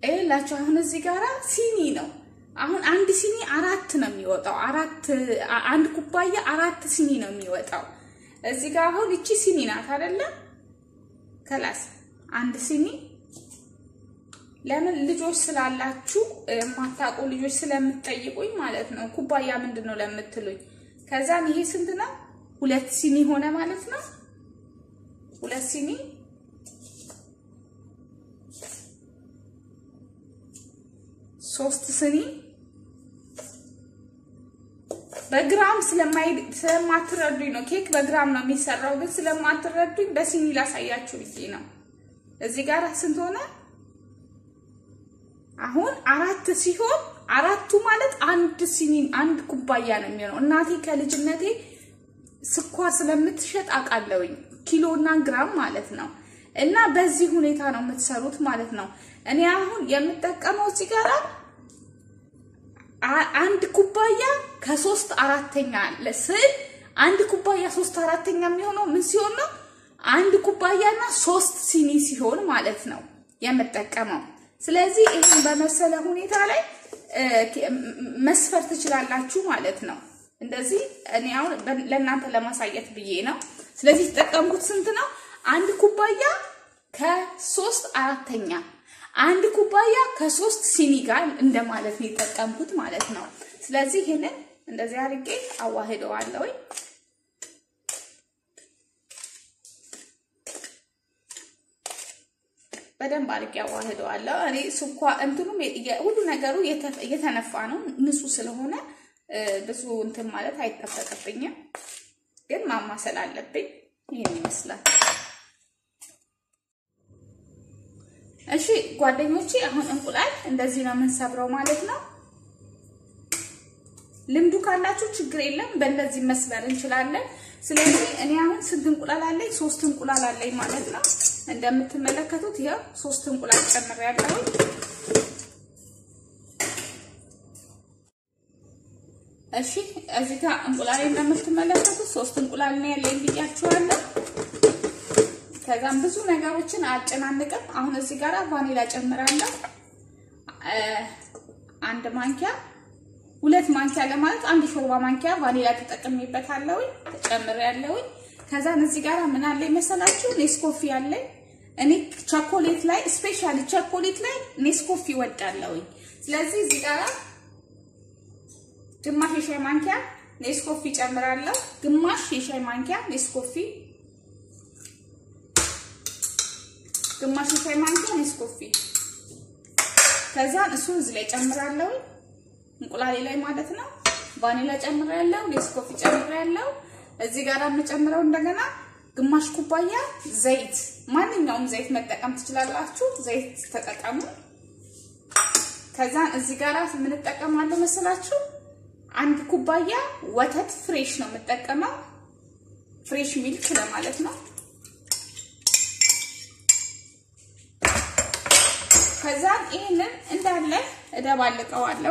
ይኸውላችሁ አሁን እዚህ ጋራ ሲኒ ነው። አሁን አንድ ሲኒ አራት ነው የሚወጣው። አራት አንድ ኩባያ አራት ሲኒ ነው የሚወጣው። እዚህ ጋር አሁን እቺ ሲኒ ናት አይደለም? ከላስ አንድ ሲኒ ለምን ልጆች ስላላችሁ የማታውቁ ልጆች ስለምትጠይቁኝ ማለት ነው። ኩባያ ምንድን ነው ለምትሉኝ፣ ከዛም ይሄ ስንት ነው? ሁለት ሲኒ ሆነ ማለት ነው። ሁለት ሲኒ ሶስት ሲኒ በግራም ስለማትረዱኝ ነው። ኬክ በግራም ነው የሚሰራው፣ ግን ስለማትረዱኝ በሲኒ ላሳያችሁ ብዬ ነው። እዚህ ጋር ስንት ሆነ? አሁን አራት ሲሆን አራቱ ማለት አንድ ሲኒ አንድ ኩባያ ነው የሚሆነው። እናቴ ከልጅነቴ ስኳር ስለምትሸጥ አውቃለሁኝ፣ ኪሎና ግራም ማለት ነው። እና በዚህ ሁኔታ ነው የምትሰሩት ማለት ነው። እኔ አሁን የምጠቀመው እዚህ ጋር አንድ ኩባያ ከሶስት አራተኛ ስል አንድ ኩባያ ሶስት አራተኛ የሚሆነው ምን ሲሆን ነው? አንድ ኩባያና ሶስት ሲኒ ሲሆን ማለት ነው የምጠቀመው። ስለዚህ ይህን በመሰለ ሁኔታ ላይ መስፈር ትችላላችሁ ማለት ነው። እንደዚህ እኔ አሁን ለእናንተ ለማሳየት ብዬ ነው። ስለዚህ የተጠቀምኩት ስንት ነው? አንድ ኩባያ ከሶስት አራተኛ አንድ ኩባያ ከሶስት ሲኒ ጋር እንደማለት ነው የተጠቀምኩት ማለት ነው። ስለዚህ ይህንን እንደዚህ አድርጌ አዋህደዋለሁ። በደንብ አድርጌ አዋህደዋለሁ። እኔ ስኳ እንትኑም ሁሉ ነገሩ እየተነፋ ነው ንጹህ ስለሆነ ብዙ እንትን ማለት አይጠበቅብኝም፣ ግን ማማሰል አለብኝ። ይህን ይመስላል። እሺ ጓደኞቼ፣ አሁን እንቁላል እንደዚህ ነው የምንሰብረው ማለት ነው። ልምዱ ካላችሁ ችግር የለም፣ በእንደዚህ መስበር እንችላለን። ስለዚህ እኔ አሁን ስንት እንቁላል አለኝ? ሶስት እንቁላል አለኝ ማለት ነው። እንደምትመለከቱት ይኸው ሶስት እንቁላል ጨምሬያለሁ። እሺ እዚህ ጋር እንቁላል እንደምትመለከቱት ሶስት እንቁላል ነው ያለኝ ብያችኋለሁ። ከዛም ብዙ ነገሮችን አጨናንቅም። አሁን እዚህ ጋር ቫኒላ ጨምራለሁ። አንድ ማንኪያ ሁለት ማንኪያ ለማለት አንድ ሾርባ ማንኪያ ቫኒላ ተጠቅሜበታለሁ ጨምሬያለሁ። ከዛን እዚህ ጋር ምን አለ መሰላችሁ ኔስኮፊ አለኝ። እኔ ቸኮሌት ላይ ስፔሻሊ ቸኮሌት ላይ ኔስኮፊ ወዳለሁኝ። ስለዚህ እዚህ ጋር ግማሽ የሻይ ማንኪያ ኔስኮፊ ጨምራለሁ። ግማሽ የሻይ ማንኪያ ኔስኮፊ ግማሽ የሻይ ማንኪያ ኔስኮፊ ከዛን እሱን እዚህ ላይ ጨምራለሁ፣ እንቁላሌ ላይ ማለት ነው። ቫኒላ ጨምራለሁ፣ ኔስኮፊ ጨምራለሁ። እዚህ ጋር የምጨምረው እንደገና ግማሽ ኩባያ ዘይት፣ ማንኛውም ዘይት መጠቀም ትችላላችሁ። ዘይት ተጠቀሙ። ከዛን እዚህ ጋር ምን እጠቀማለሁ መሰላችሁ? አንድ ኩባያ ወተት ፍሬሽ ነው የምጠቀመው፣ ፍሬሽ ሚልክ ለማለት ነው። ከዛን ይህንን እንዳለ እደባልቀዋለሁ።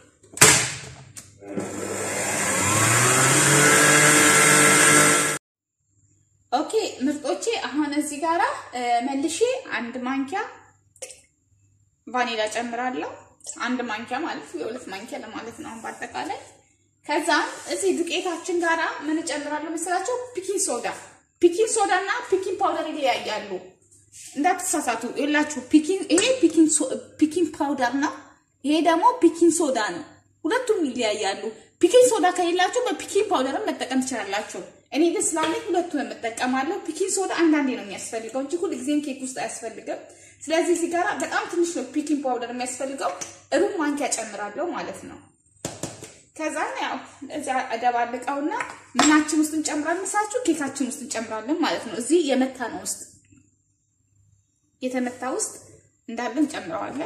ኦኬ ምርጦቼ፣ አሁን እዚህ ጋራ መልሼ አንድ ማንኪያ ቫኒላ ጨምራለሁ። አንድ ማንኪያ ማለት የሁለት ማንኪያ ለማለት ነው በአጠቃላይ። ከዛም እዚህ ዱቄታችን ጋራ ምን እጨምራለሁ መሰላቸው? ፒኪንግ ሶዳ። ፒኪንግ ሶዳ እና ፒኪንግ ፓውደር ይለያያሉ። እንዳትሳሳቱ የላችሁ ይሄ ፒኪንግ ፓውደር ነው። ይሄ ደግሞ ፒኪንግ ሶዳ ነው። ሁለቱም ይለያያሉ። ፒኪንግ ሶዳ ከሌላችሁ በፒኪንግ ፓውደርን መጠቀም ትችላላችሁ። እኔ ግን ስላለኝ ሁለቱን የምጠቀማለሁ። ፒኪንግ ሶዳ አንዳንዴ ነው የሚያስፈልገው እንጂ ሁልጊዜም ኬክ ውስጥ አያስፈልግም። ስለዚህ እዚህ ጋር በጣም ትንሽ ነው ፒኪንግ ፓውደር የሚያስፈልገው። ሩብ ማንኪያ ጨምራለሁ ማለት ነው። ከዛ ያው እዚያ እደባልቀውና ምናችን ውስጥ እንጨምራለን መሳችሁ ኬካችን ውስጥ እንጨምራለን ማለት ነው። እዚህ የመታ ነው ውስጥ የተመታ ውስጥ እንዳለ እንጨምረዋለን።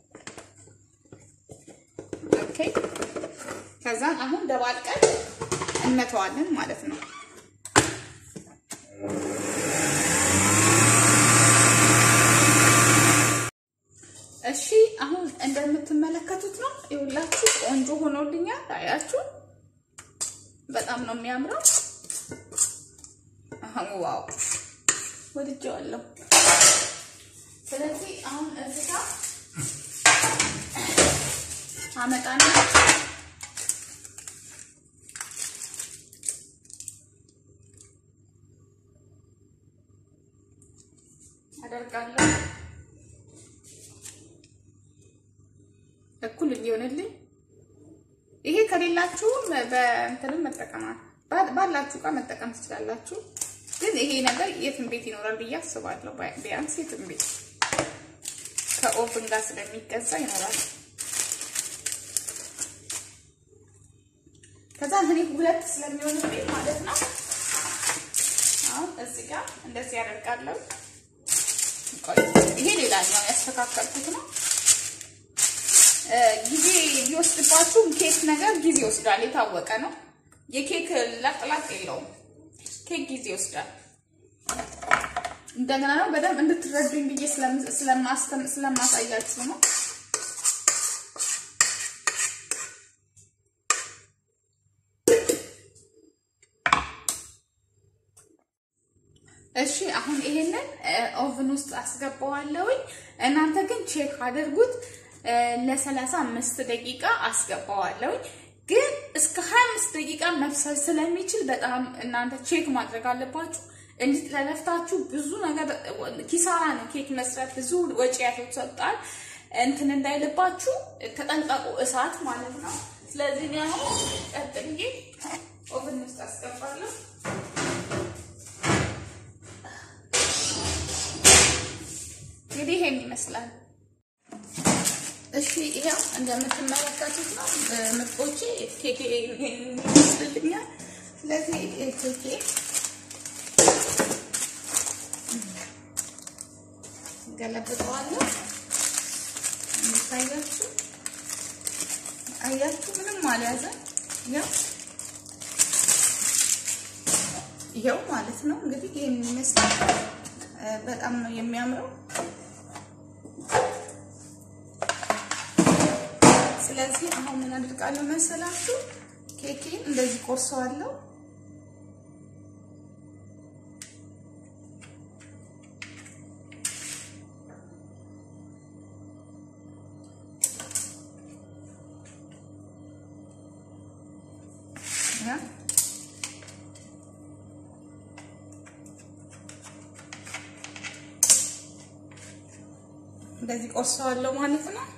ኦኬ ከዛ አሁን ደባልቀን እንመተዋለን ማለት ነው። እሺ አሁን እንደምትመለከቱት ነው። ይኸውላችሁ ቆንጆ ሆኖልኛል። አያችሁ፣ በጣም ነው የሚያምረው። አሁን ዋው ወድጄዋለሁ። ስለዚህ አሁን እዚህ ጋር አመጣና አደርጋለሁ እኩል እንዲሆንልኝ። ይሄ ከሌላችሁም በእንትንም መጠቀማል ባላችሁ እቃ መጠቀም ትችላላችሁ። ግን ይሄ ነገር የትም ቤት ይኖራል ብዬ አስባለሁ። ቢያንስ የትም ቤት ከኦቭን ጋር ስለሚገዛ ይኖራል። ከዛ እኔ ሁለት ስለሚሆንብኝ ማለት ነው አሁን እዚህ ጋር እንደዚህ ያደርጋለሁ። ይሄ ሌላኛው ያስተካከልኩት ነው። ጊዜ ቢወስድባችሁ ኬክ ነገር ጊዜ ይወስዳል፣ የታወቀ ነው። የኬክ ለጥላጥ የለውም። ኬክ ጊዜ ይወስዳል። እንደገና ነው በደንብ እንድትረዱኝ ብዬ ስለማሳያችሁ ነው። እሺ አሁን ይሄንን ኦቭን ውስጥ አስገባዋለሁኝ። እናንተ ግን ቼክ አድርጉት። ለሰላሳ አምስት ደቂቃ አስገባዋለሁኝ። ግን እስከ 25 ደቂቃ መብሰል ስለሚችል በጣም እናንተ ቼክ ማድረግ አለባችሁ። እንዲህ ለለፍታችሁ ብዙ ነገር ኪሳራ ነው። ኬክ መስራት ብዙ ወጪ ያስወጣል። እንትን እንዳይልባችሁ ተጠንቀቁ፣ እሳት ማለት ነው። ስለዚህ እኔ አሁን ቀጥዬ ኦቭን ውስጥ አስገባለሁ። እንግዲህ ይሄን ይመስላል። እሺ ይሄው እንደምትመለከቱት ነው ምርጦቼ፣ ኬኬ ይመስልልኛል። ስለዚህ ኬኬ ገለብጠዋለሁ። የሚታያችሁ አያችሁ፣ ምንም አልያዘ። ይኸው ይኸው ማለት ነው እንግዲህ ይሄን ይመስላል። በጣም ነው የሚያምረው። ስለዚህ አሁን ምን አድርጋለሁ መሰላችሁ? ኬኬን እንደዚህ ቆርሰዋለሁ። እንደዚህ ቆርሰዋለሁ ማለት ነው።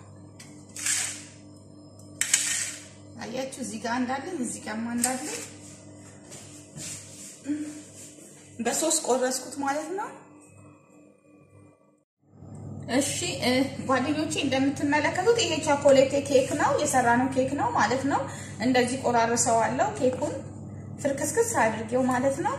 አያችሁ እዚህ ጋር እንዳለኝ እዚህ ጋርማ እንዳለኝ በሶስት ቆረስኩት ማለት ነው። እሺ ጓደኞቼ እንደምትመለከቱት ይሄ ቻኮሌት ኬክ ነው የሰራነው ኬክ ነው ማለት ነው። እንደዚህ ቆራርሰዋለሁ ኬኩን ፍርክስክስ አድርጌው ማለት ነው።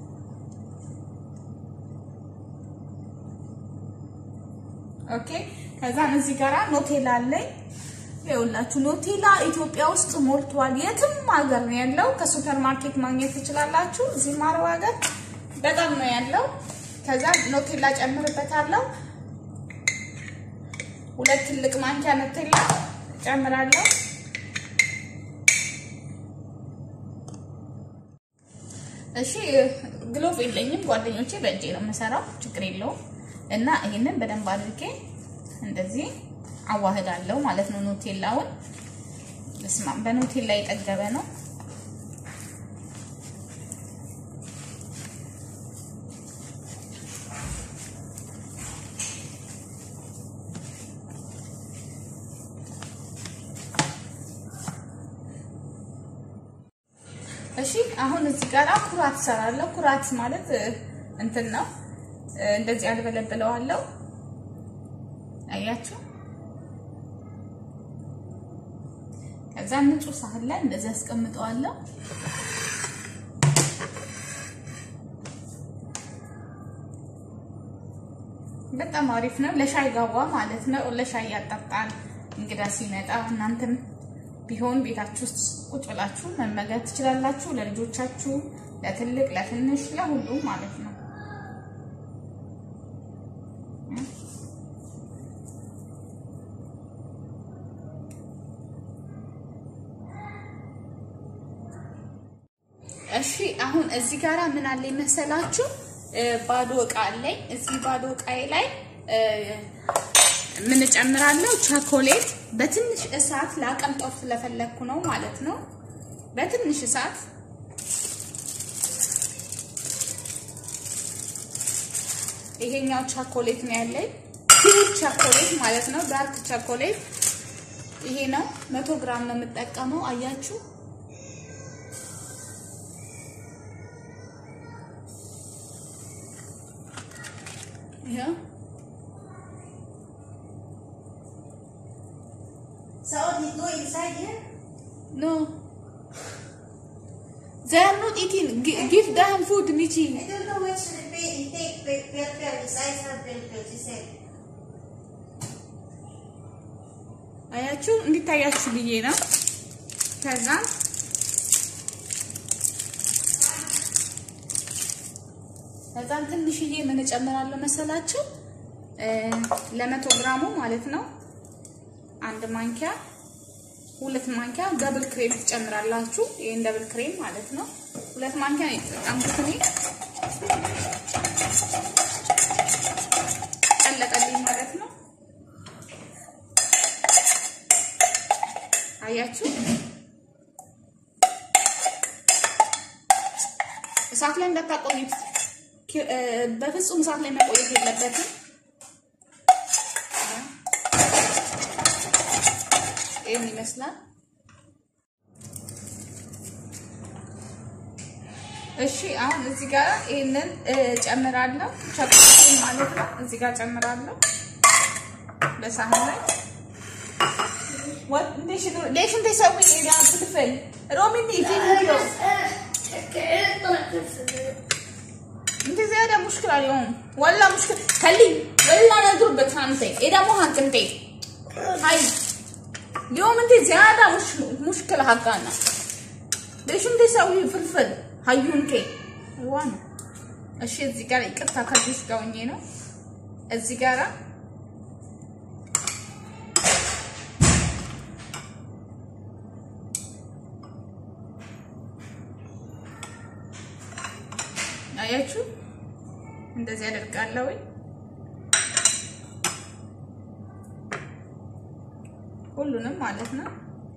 ኦኬ ከዛን እዚህ ጋራ ኖቴላ አለኝ። ይኸውላችሁ ኖቴላ ኢትዮጵያ ውስጥ ሞልቷል። የትም ሀገር ነው ያለው። ከሱፐር ማርኬት ማግኘት ትችላላችሁ። እዚህ ማረው ሀገር በጣም ነው ያለው። ከዛ ኖቴላ ጨምርበታለሁ። ሁለት ትልቅ ማንኪያ ኖቴላ ጨምራለሁ። እሺ ግሎቭ የለኝም ጓደኞቼ፣ በእጄ ነው የምሰራው። ችግር የለውም። እና ይህንን በደንብ አድርጌ እንደዚህ አዋህዳለሁ ማለት ነው። ኖቴላውን ስማ፣ በኖቴላ የጠገበ ነው። እሺ አሁን እዚህ ጋር ኩራት እሰራለሁ። ኩራት ማለት እንትን ነው። እንደዚህ አልበለብለዋለሁ። አያችሁ። ከዛ ንጹህ ሳህን ላይ እንደዚህ አስቀምጠዋለሁ። በጣም አሪፍ ነው። ለሻይ ጋዋ ማለት ነው። ለሻይ ያጠጣል እንግዳ ሲመጣ። እናንተም ቢሆን ቤታችሁ ውስጥ ቁጭ ብላችሁ መመገብ ትችላላችሁ። ለልጆቻችሁ፣ ለትልቅ ለትንሽ፣ ለሁሉም ማለት ነው። እሺ አሁን እዚህ ጋራ ምን አለ መሰላችሁ? ባዶ እቃ አለኝ። እዚህ ባዶ እቃዬ ላይ ምን ጨምራለሁ? ቸኮሌት በትንሽ እሳት ላቀልጠው ስለፈለግኩ ነው ማለት ነው። በትንሽ እሳት ይሄኛው ቸኮሌት ነው ያለኝ ፒውር ቸኮሌት ማለት ነው። ዳርክ ቸኮሌት ይሄ ነው። መቶ ግራም ነው የምጠቀመው። አያችሁ ይሄ So he go inside here? No. They are not eating. G- give them food, Michi. I don't know which repeat he take pill pill pill inside her pill pill. She said. አያችሁ እንዲታያችሁ ብዬ ነው። ከዛ ከዛም ትንሽዬ ምን እጨምራለሁ መሰላችሁ? ለመቶ ግራሙ ማለት ነው አንድ ማንኪያ ሁለት ማንኪያ ደብል ክሬም ትጨምራላችሁ። ይሄን ደብል ክሬም ማለት ነው። ሁለት ማንኪያ ነው የተጠቀምኩት እኔ ቀለጠልኝ ማለት ነው። አያችሁ እሳት ላይ እንዳታቆዩት፣ በፍጹም እሳት ላይ መቆየት የለበትም። ይህን ይመስላል። እሺ አሁን እዚህ ጋር ይሄንን ጨምራለሁ፣ ቸኮሌት ማለት ነው። እዚህ ጋር ጨምራለሁ በሳህን ላይ ليش انت تسوي الى فلفل روميني في فيديو انت زيادة مشكلة اليوم ولا مشكلة خلي ولا نضربك هانتي اذا مو هانك انت هاي اليوم انت زيادة مش مشكلة حقنا ليش انت تسوي فلفل هايونك وانا እሺ እዚህ ጋር ይቅርታ ከዚህ ጋር ሆኜ ነው እዚህ ጋር አያችሁ እንደዚህ አደርጋለሁ። ሁሉንም ማለት ነው።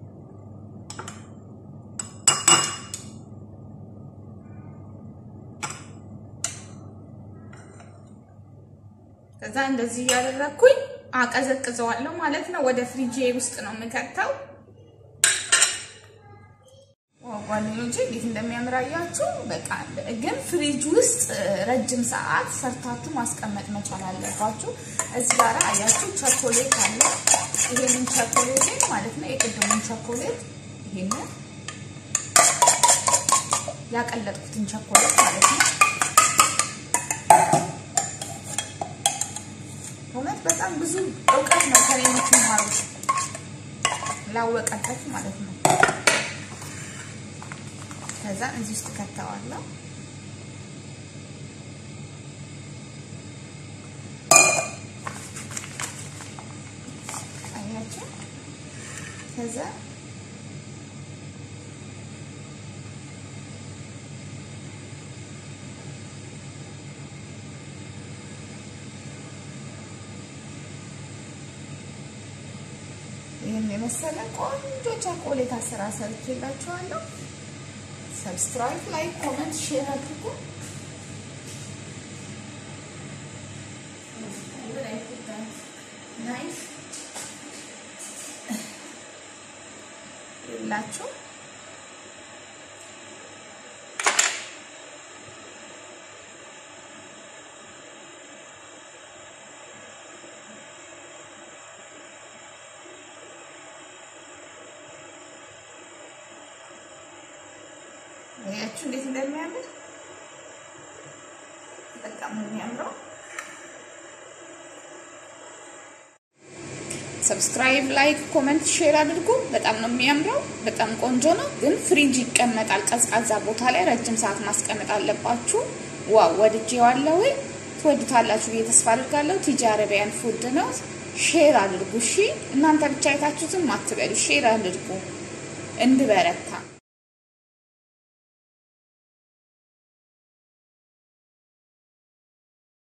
ከዛ እንደዚህ እያደረግኩኝ አቀዘቅዘዋለሁ ማለት ነው። ወደ ፍሪጄ ውስጥ ነው የምከተው። ጓደኞቼ እንዴት እንደሚያምር አያችሁ። በቃ ግን ፍሪጅ ውስጥ ረጅም ሰዓት ሰርታችሁ ማስቀመጥ መቻል አለባችሁ። እዚህ ጋር አያችሁ ቸኮሌት አለ። ይሄንን ቸኮሌት ማለት ነው የቅድሙን ቸኮሌት ይሄንን ያቀለጥኩትን ቸኮሌት ማለት ነው። እውነት በጣም ብዙ እውቀት ነው ከኔ የምትማሩት ላወቀበት ማለት ነው። ከዛ እዚህ ውስጥ ከተዋለሁ። አያችሁ። ከዛ ይህን የመሰለ ቆንጆ ቸኮሌት አሰራር ሰርቼላችኋለሁ። ሰብስክራይብ፣ ላይክ፣ ኮመንት፣ ሼር አድርጉ። ይላችሁ ያችሁ እንዴት እንደሚያምር በጣም ነው የሚያምረው። ሰብስክራይብ፣ ላይክ፣ ኮመንት፣ ሼር አድርጉ። በጣም ነው የሚያምረው። በጣም ቆንጆ ነው። ግን ፍሪጅ ይቀመጣል። ቀዝቃዛ ቦታ ላይ ረጅም ሰዓት ማስቀመጥ አለባችሁ። ዋው ወድጄዋለሁ። ትወዱታላችሁ ብዬ ተስፋ አድርጋለሁ። ቲጂ አረቢያን ፉድ ነው። ሼር አድርጉ። እሺ እናንተ ብቻ አይታችሁትም አትበሉ። ሼር አድርጉ እንድበረታ